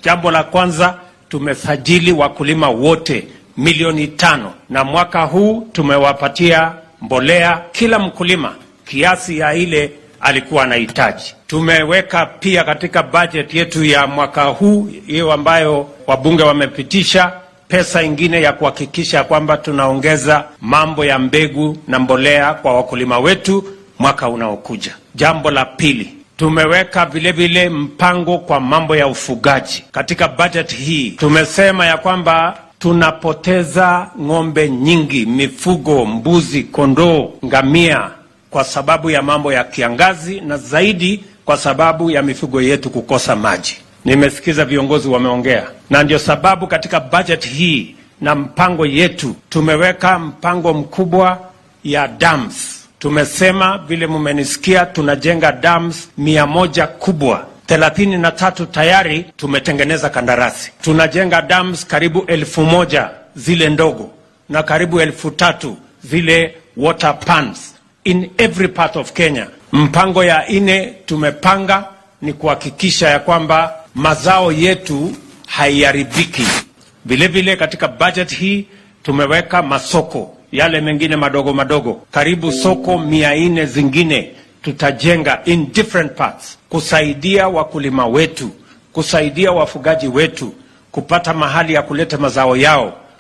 Jambo la kwanza, tumesajili wakulima wote milioni tano, na mwaka huu tumewapatia mbolea kila mkulima kiasi ya ile alikuwa anahitaji. Tumeweka pia katika bajeti yetu ya mwaka huu hiyo ambayo wabunge wamepitisha pesa ingine ya kuhakikisha kwamba tunaongeza mambo ya mbegu na mbolea kwa wakulima wetu mwaka unaokuja. Jambo la pili, tumeweka vilevile mpango kwa mambo ya ufugaji katika bajeti hii. Tumesema ya kwamba tunapoteza ng'ombe nyingi, mifugo, mbuzi, kondoo, ngamia kwa sababu ya mambo ya kiangazi na zaidi kwa sababu ya mifugo yetu kukosa maji. Nimesikiza viongozi wameongea, na ndio sababu katika bajeti hii na mpango yetu tumeweka mpango mkubwa ya dams. Tumesema vile mumenisikia, tunajenga dams mia moja kubwa thelathini na tatu tayari tumetengeneza kandarasi. Tunajenga dams karibu elfu moja zile ndogo na karibu elfu tatu zile water pans in every part of Kenya. Mpango ya ine tumepanga ni kuhakikisha ya kwamba mazao yetu haiharibiki. Vilevile katika budget hii tumeweka masoko yale mengine madogo madogo, karibu soko mia nne zingine tutajenga in different parts, kusaidia wakulima wetu, kusaidia wafugaji wetu kupata mahali ya kuleta mazao yao